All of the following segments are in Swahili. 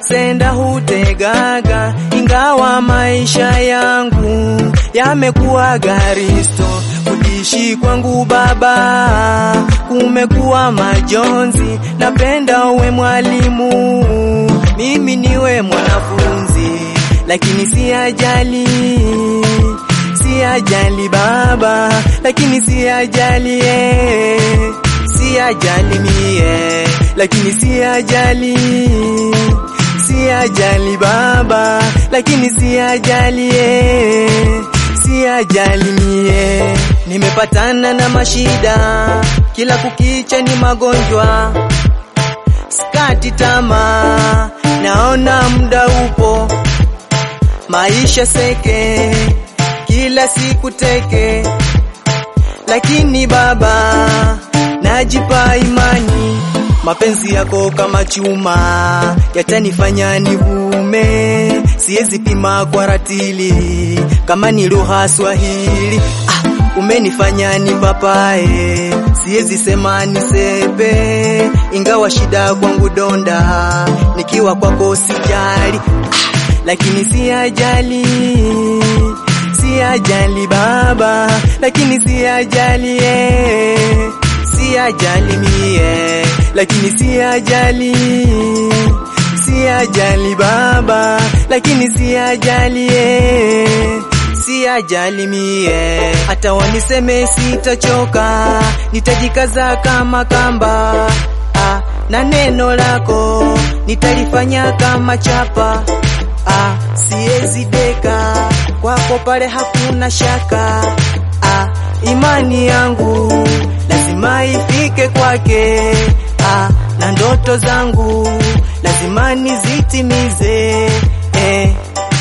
senda hutegaga, ingawa maisha yangu yamekuwa garisto. Kuishi kwangu baba kumekuwa majonzi, napenda uwe mwalimu, mimi niwe mwanafunzi, lakini si ajali si ajali baba, lakini si ajali eh, si ajali mie, lakini si ajali, si ajali baba, lakini si ajali eh, si ajali mie. Nimepatana na mashida, kila kukicha ni magonjwa, skati tamaa, naona muda upo, maisha seke kila siku teke, lakini baba, najipa imani, mapenzi yako kama chuma yatanifanya nivume, siwezi pima kwa ratili kama ni lugha Swahili. Ah, umenifanya ni papae, siwezi sema nisepe, ingawa shida kwangu donda, nikiwa kwako sijali, lakini si ajali si ajali baba, lakini si ajali eh, si ajali mie, lakini si ajali, si ajali baba, lakini si ajali eh, si ajali mie. Hata waniseme sitachoka, nitajikaza kama kamba ah, na neno lako nitalifanya kama chapa ah, siezi deka kwako pale hakuna shaka ah, imani yangu lazima ifike kwake ah, na ndoto zangu lazima nizitimize eh.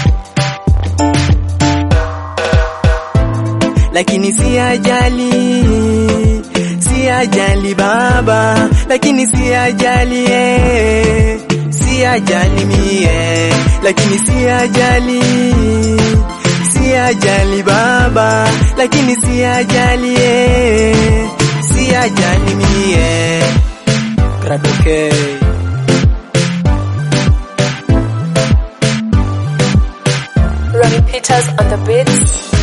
Lakini si ajali, si ajali baba, lakini si ajali eh, si ajali mie, lakini si ajali si ajali baba, lakini si ajali eh, si ajali mie. Gradoke Ronnie Peters on the beats.